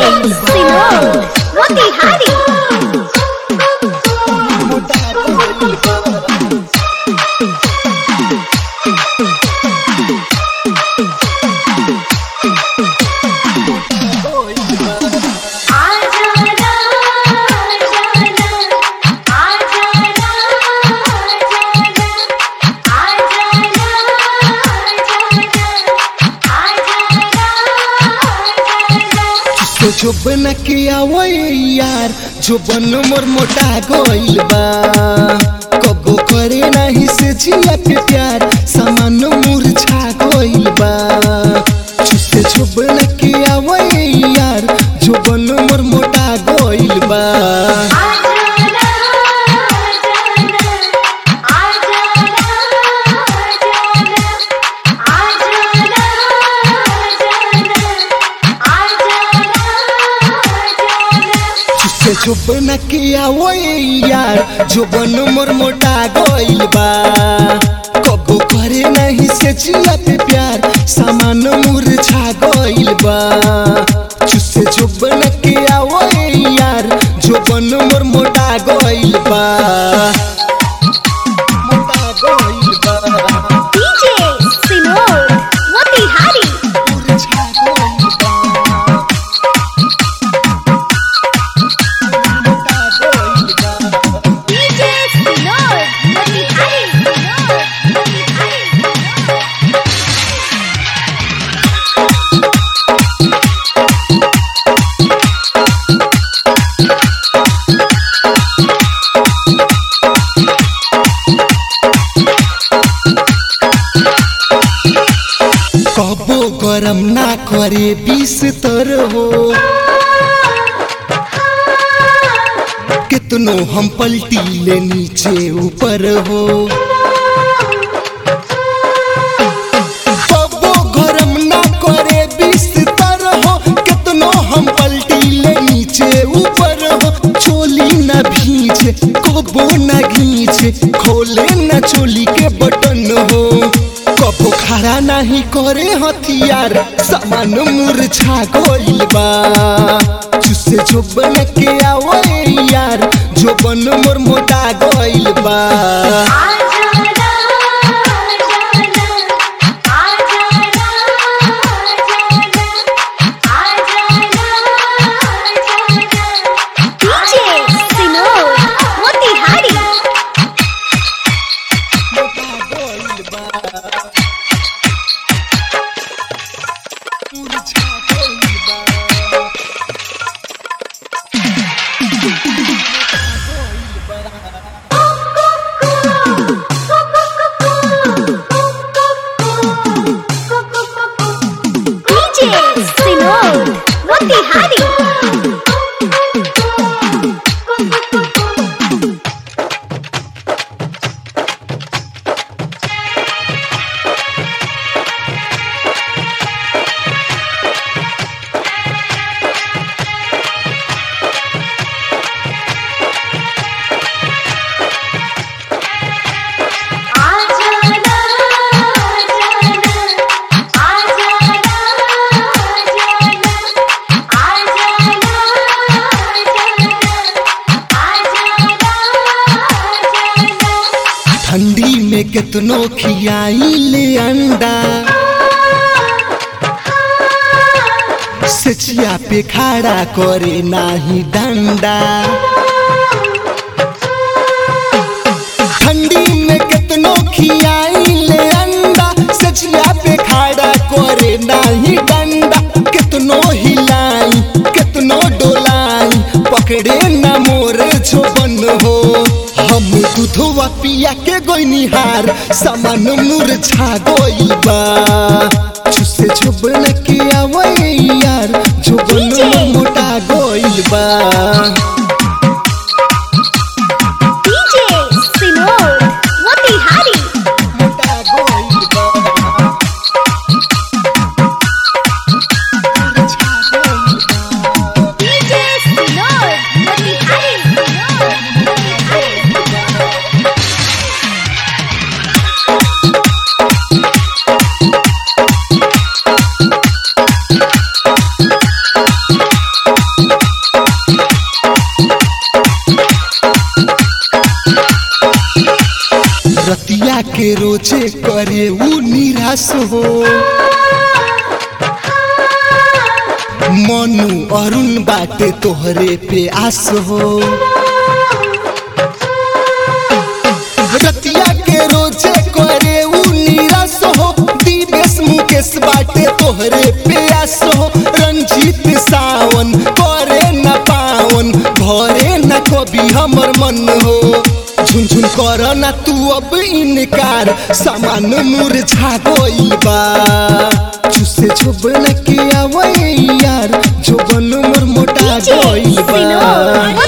सिनोर मोतिहारी तो जो बना के आवै यार जो बन मोर मोटा गइल बा कबो करे नाही से जिया पे प्यार सामान मुरझा गइल बा चुसे जो बना के आवै यार जो बन मोर मोटा गइल बा चुसे जो बना के आवै यार जो बन मोर मोटा गइल बा कबो करे नाही से जिया पे प्यार सामान मुरझा गइल बा चुसे जो बना के आवै यार जो बन मोर मोटा गइल बा मोटा गइल बा डीजे सिनोर मोतिहारी मुरझा गइल बा मोटा गइल बा डीजे सिनोर मोतिहारी सिनोर मोतिहारी कबो गरम ना करे बीस तर हो कितनो हम पलटी ले नीचे ऊपर हो कबो गरम ना करे बीस तर हो कितनो हम पलटी ले नीचे ऊपर हो चोली न भींचे कबो न घींचे खोले न चोली के बटन हो कबो खड़ा नहीं करे हथियार सामान मुरझा गइल बा चुसे जो बन के आवै यार जो बन मोर मोटा गइल बा डीजे सिनोर मोतिहारी मोटा गइल बा मुरझा गइल बा डीजे सिनोर मोतिहारी ठंडी में कितनो खियाई ले अंडा सचिया पे खड़ा करे नाही डंडा ठंडी में कितनो खियाई ले अंडा सचिया पे खड़ा करे नाही डंडा कितनो हिलाई कितनो डोलाई पकड़े न मोर छोबन हो हम दूधवा पिया के गोइनिहार सामान मुरझा गइल बा छुसे झुबन के आवै यार झुबन मोटा गइल बा डीजे सिनोर मोतिहारी मोटा गइल बा मुरझा गइल बा डीजे सिनोर मोतिहारी सिनोर मोतिहारी रतिया के रोजे करे ऊ निराश हो मनु अरुण बाटे तोहरे पे आस हो रतिया के रोजे करे ऊ निराश हो दिवेश मुकेश बाटे तोहरे पे आस हो रंजीत सावन करे न पावन भरे न कभी हमर मन हो झुनझुन कर ना तू अब इनकार सामान मुरझा गइल बा चुसे छोबन के आवै यार जोबन मोर मोटा DJ गइल बा Sinod